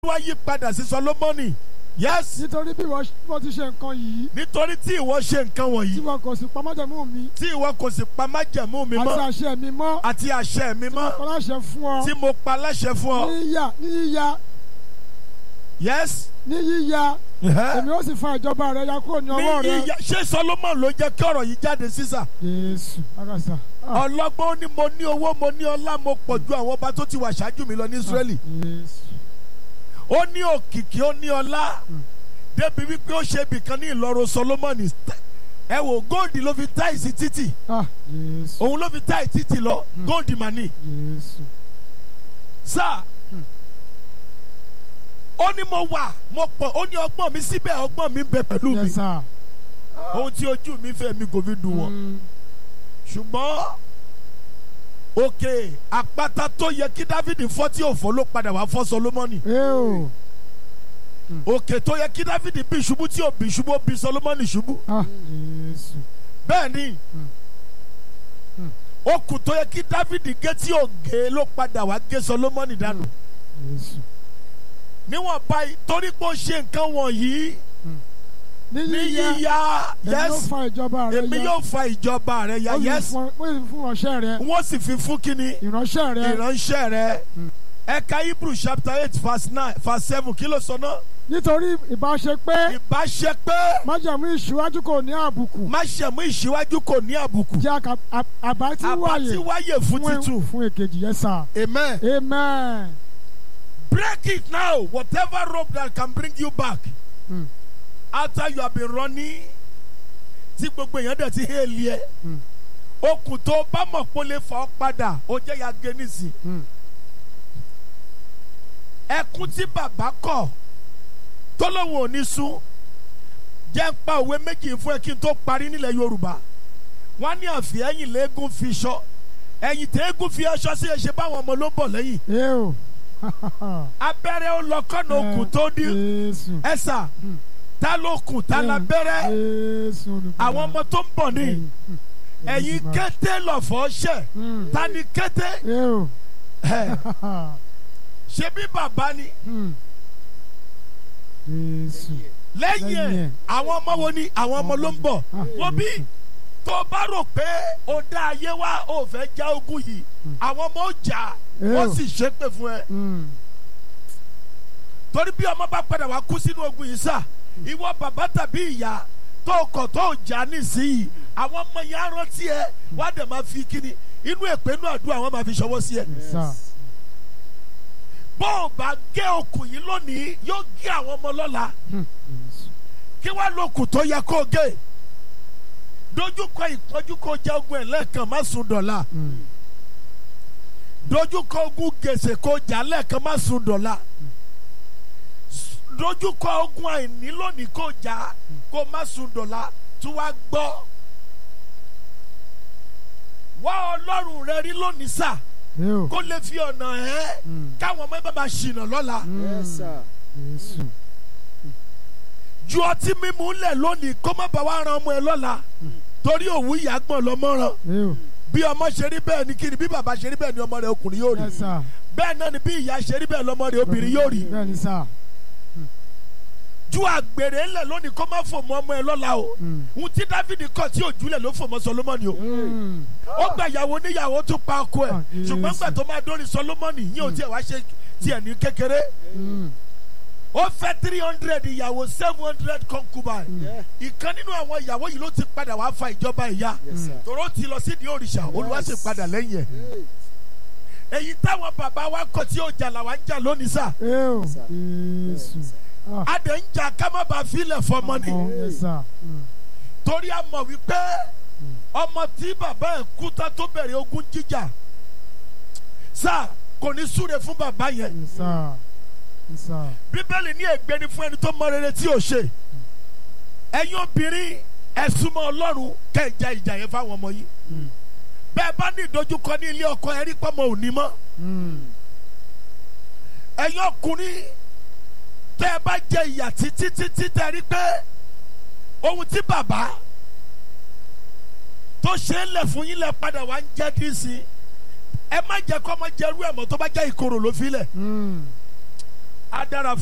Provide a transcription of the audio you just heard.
wá yí padà sí Solomoni yes nítorí bí wọ́n wọ́n ti ṣe nǹkan yìí nítorí tí ìwọ ṣe nǹkan tí wọ̀nyí wọn kò sì pa májẹ̀mú mi tí ìwọ kò sì pa májẹ̀mú mi àti mọ́ àṣẹ mi mọ́ àti àṣẹ mi mọ́ kọ́ láṣẹ fún ọ tí mo pa láṣẹ fún ọ ní yíyá ní yíyá yes ní yíyá èmi ó sì fa ìjọba rẹ ya kúrò ní ní ọwọ́ rẹ. ìyá ṣé Solomon ló jẹ́ kí ọ̀rọ̀ yìí jáde sísà Jésù agasa. Ah, ọlọ́gbọ́n ó ní mo ní owó mo ní ọlá mo pọ̀ ju àwọn ọba tó ti wà ṣáájú mi lọ ní Ísírẹ́lì Jésù. ó ní òkìkí ó ní ọlá Mm. débi wípé ó ṣe ibìkan ní ìlọrin Solomoni ẹ wò góòdì ló fi táìsì títì Ah, Jésù. òun ló fi táì títì lọ Mm. góòdì mà ní Jésù. sáà Mm. ó ní mo wà mo pọ̀ ó ní ọgbọ́n mi síbẹ̀ ọgbọ́n mi ń bẹ pẹ̀lú mi Yes, sir. ohun tí ojú mi fẹ́ mi kò fi dùn wọ́n Mm, ṣùgbọ́n òkè àpáta tó yẹ kí Dáfídì fọ́ tí ò fọ́ ló padà wá fọ́ Solomoni eh o. òkè tó yẹ kí Dáfídì bí ṣubú tí ò bí ṣubú ó bí Solomoni ṣubú Ah, Jésù. bẹ́ẹ̀ ni Mm. Mm. okùn tó yẹ kí Dáfídì gé tí ò gé ló padà wá gé Solomoni dànù Jésù. níwọ̀n báyìí torí pé ó ṣe nǹkan wọ̀nyí Ní ní yíyá yíyá èmi yóò yes fa ìjọba rẹ èmi ya. yóò fa ìjọba rẹ ya Ó sì yes fún- ó sì fún ìránṣẹ́ rẹ. wọ́n sì fi fún kínní Ìránṣẹ́ rẹ. ìránṣẹ́ rẹ Mm. ẹ̀ka Hebrew chapter eight verse nine verse seven kí ló sọ náà Nítorí ìbáṣe pé ìbáṣe pé májẹ̀mú ìṣíwájú kò ní àbùkù. máṣẹ̀mú ìṣíwájú kò ní àbùkù Jẹ́ àkà- à- àbá tí àbá wáyé tí wáyè fún títù fún èkejì yẹn sà. amen Amen. break it now whatever rope that can bring you back Mm. after you have been running tí gbogbo èèyàn dẹ̀ ti hẹ́ẹ̀lì ẹ̀ Mm. okùn tó bá mọ̀ pé ó lè fà ọ́ padà ó jẹ́ ya gé nísìn Mm. ẹkún tí bàbá kọ̀ tó lóun ò ní sún jẹ́ ń pa òwe méjì fún ẹ kí n tó parí nílẹ̀ Yorùbá wọ́n ní àfi ẹ̀yìn léegun fi ṣọ́ ẹ̀yìn tẹ́ẹ̀gùn fi aṣọ sí ẹ̀ṣẹ̀ báwọn ọmọ ló ń bọ̀ lẹ́yìn Eh o. abẹ́rẹ́ ó lọ kọ́nà okùn tó dí Jésù. ẹ̀sà Mm. ta ló kùn ta la bẹ́rẹ́ Jésù olùgbàlà. àwọn ọmọ tó ń bọ̀ ní Mm. ẹ̀yìn Olùgbàlà. kété lọ̀fọ̀ ṣẹ̀ Mm. ta ni kété Eh o. ẹ̀ ṣe bí bàbá ni Mm. Jésù. lẹ́yìn Lẹ́yìn ẹ̀ ẹ̀. àwọn ọmọ wo ni àwọn ọmọ ló ń bọ̀ Ah, wọ́n bí Jésù. tó o bá rò pé o dá ayé wá o fẹ́ já ogun yìí Mm. àwọn ọmọ ó jà Eh wọ́n o. sì ṣépè fún ẹ Mm. torí bí ọmọ bá padà wá kú sínú ogun yìí sà ìwọ bàbá tàbí ìyá tó o kọ̀ tó o jà nísìnyí àwọn ọmọ yẹn á rántí ẹ wọ́n á dẹ̀ máa fi kíni inú èpè inú àdúrà wọn máa fi ṣọwọ́ sí ẹ. Yes, sir. bó o bá gé okùn yìí lónìí yóò gé àwọn ọmọ lọ́la Mm. Jésù. kí wàá lókùn tó yẹ kó o gé dojúkọ ìpọ́njú kó o jẹ́ ogun ẹ̀ lẹ́ẹ̀kan má sùn dọ̀la Mm. dojúkọ ogun gèsè kó o jà lẹ́ẹ̀kan má sùn dọ̀la dojúkọ ogun àìní lónìí kó o jà kó o má sùn dọ̀la tí wàá gbọ́ wá ọlọ́run rẹ rí lónìí sà Eh o. kó lè fi ọ̀nà ẹ̀ Mm. káwọn ọmọ ẹ bá máa ṣìnà lọ́la. Mm. Yes, sir. Jésù. ju ọtí mímu lẹ̀ lónìí kó má bàa wá ran ọmọ ẹ lọ́la torí òwú ìyá gbọ̀n lọ́mọ́ràn Eh o. bí ọmọ ṣe rí bẹ́ẹ̀ ni kiri bí bàbá ṣe rí bẹ́ẹ̀ ni ọmọ rẹ̀ ọkùnrin yóò rí Yes, sir. bẹ́ẹ̀ náà ni bí ìyá ṣe rí bẹ́ẹ̀ lọ́mọ rẹ̀ obìnrin yóò rí Bẹ́ẹ̀ni sà. ju àgbèrè lẹ̀ lónìí kó má fò mọ́ ọmọ ẹ lọ́la o Mm. ohun tí Dáfídì kọ̀ tí òjúlẹ̀ ló fò mọ́ Solomoni o Mm. ó gba ìyàwó níyàwó tó pa ọkọ ẹ̀ Ah, ṣùgbọ́n gbà Jésù. tó máa dórí Solomoni yín ò tiẹ̀ wá ṣe tiẹ̀ ní kékeré Mm. ó fẹ́ three hundred ìyàwó seven hundred concubine Yeah. ìkan nínú àwọn ìyàwó yìí ló ti padà wá fa ìjọba ìyá Yes, sir. tòró ti lọ sídìí òrìṣà olúwa sì padà lẹ́yìn ẹ̀ Hey. èyí táwọn bàbá wa kọ̀ tí ó jà làwa ń jà lónìí sà Eh o. Yes, sir. Jésù. Ah. a dẹ̀ ń jà ká má bàa filẹ̀ fọmọ ni Oh, yes, sir. Mm. torí a mọ̀ wípé ọmọ tí bàbá ẹ̀ kú tá tó bẹ̀rẹ̀ ogun jíjà sà kò ní súre fún bàbá yẹn Yes, sir. Yes, sir. bíbélì ní ègbé ni fún ẹni tó mọ rere tí ò ṣe ẹ̀yin obìnrin ẹ súnmọ́ ọlọ́run kẹ́ ẹ ja ìjà yẹn fáwọn ọmọ yìí Mm. bẹ́ẹ̀ bá ní ìdojúkọ ní ilé ọkọ ẹ rí pọ́mọ òní mọ́ Mm. ẹ̀yin ọkùnrin tẹ́ ẹ bá jẹ ìyà títí títí tẹ́ ẹ rí pé ohun tí bàbá tó ṣe é lẹ̀ fún yín lẹ̀ padà wá ń jẹ́ dín sí ẹ má jẹ́ kọ́ ọmọ jẹ́rú ẹ̀ mọ́ tó bá jẹ́ ìkorò ló fi lẹ̀ Mm. á dára